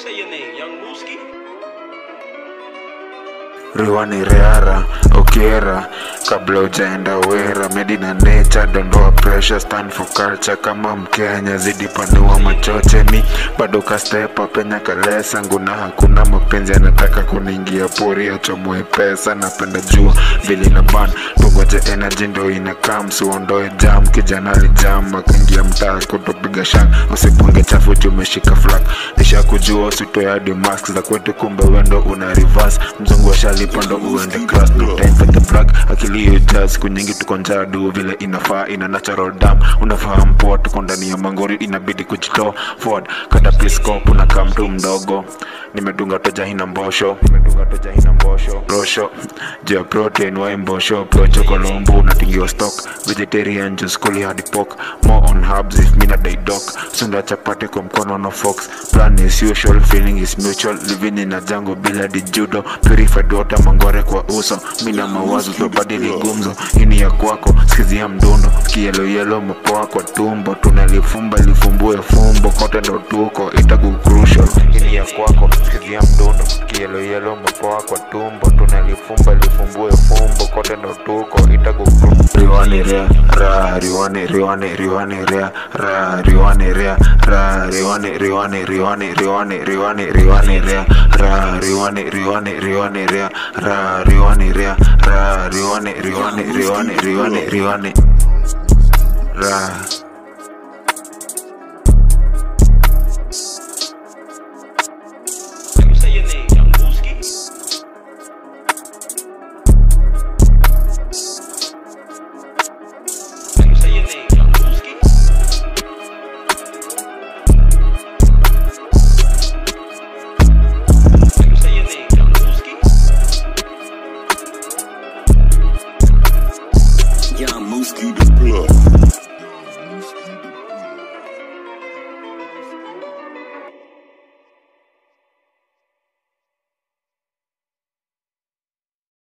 say your name? Young Mooski? riwani reara okera kabla ujaenda wera medi na nature dondoa pressure stand for culture kama mkenya zidi panua machoche mi bado kastepa penya kalesa nguna hakuna mapenzi anataka kuniingia pori achomoe pesa napenda jua vili na ban tungoje energy ndo ina kam suondoe jam kijana alijam akaingia mtaa kutopiga shang usipunge chafu tumeshika flak nisha kujua usitoe hadi mask za kwetu kumbe wendo una reverse mzungu ashalipa ndo uende class no time for the brag akili hiyo jazz siku nyingi tuko njaa du vile inafaa ina natural dam unafahamu poa tuko ndani ya mangori inabidi kujitoa forward kata pliskop na kamtu mdogo nimedunga toja hina mbosho nimedunga toja hina mbosho rosho juu ya protein wa mbosho procho kolombo unatingiwa stock vegetarian juice kuli hadi pork more on herbs if mina day doc sunda chapati kwa mkono no fox plan is usual feeling is mutual living in a jungle bila di judo purified water mangore kwa uso mina mawazo tobadili gumzo ini ya kwako skizia mdundo kielo yelo mapoa kwa tumbo tunalifumba lifumbue fumbo kote ndo tuko itagu crucial ini ya kwako skizia mdundo kielo yelo mapoa kwa tumbo tunalifumba lifumbue fumbo kote ndo tuko itagu riwani rea ra riwani riwani riwani rea ra riwani rea ra riwani riwani riwani riwani riwani riwani rea ra riwani riwani riwani rea ra riwani rea ra riwani riwani riwani riwani riwani ra